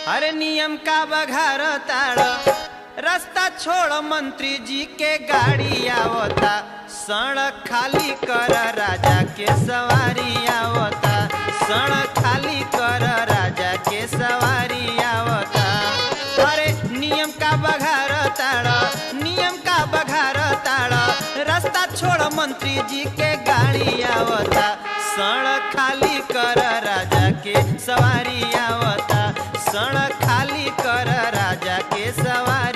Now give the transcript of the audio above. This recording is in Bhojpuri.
अरे नियम का बघार ताड़ रास्ता छोड़ मंत्री जी के गाड़ी आवता सड़क खाली कर राजा के सवारी आवता सड़क खाली कर राजा के सवारी आवता अरे नियम का बघार ताड़ नियम का बघार ताड़ रास्ता छोड़ मंत्री जी के गाड़ी आवता सड़क खाली कर राजा के सवारी आवता सड़क खाली कर राजा के सवारी